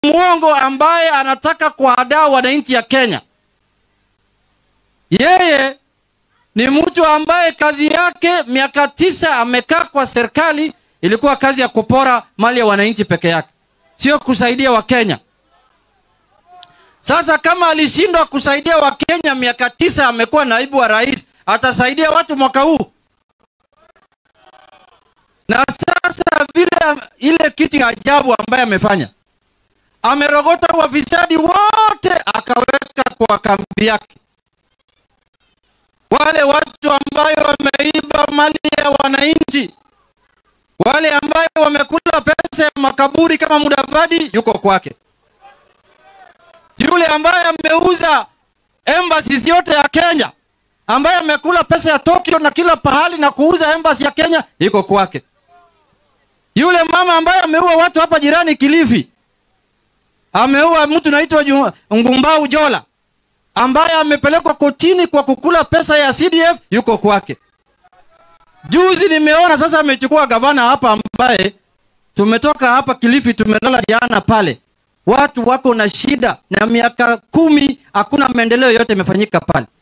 mwongo ambaye anataka kuhadaa wananchi ya Kenya. Yeye ni mtu ambaye kazi yake miaka tisa amekaa kwa serikali, ilikuwa kazi ya kupora mali ya wananchi peke yake, sio kusaidia Wakenya. Sasa kama alishindwa kusaidia Wakenya miaka tisa, amekuwa naibu wa rais, atasaidia watu mwaka huu? Na sasa vile ile kitu ya ajabu ambaye amefanya, amerogota wafisadi wote akaweka kwa kambi yake. Wale watu ambayo wameiba mali ya wananchi, wale ambayo wamekula pesa ya makaburi kama Mudavadi yuko kwake yule ambaye ameuza embassies yote ya Kenya, ambaye amekula pesa ya Tokyo na kila pahali na kuuza embassy ya Kenya iko kwake. Yule mama ambaye ameua watu hapa jirani Kilifi, ameua mtu naitwa Ngumbau Jola, ambaye amepelekwa kotini kwa kukula pesa ya CDF yuko kwake. Juzi nimeona sasa amechukua gavana hapa, ambaye tumetoka hapa Kilifi, tumelala jana pale watu wako na shida na miaka kumi hakuna maendeleo yote imefanyika pale.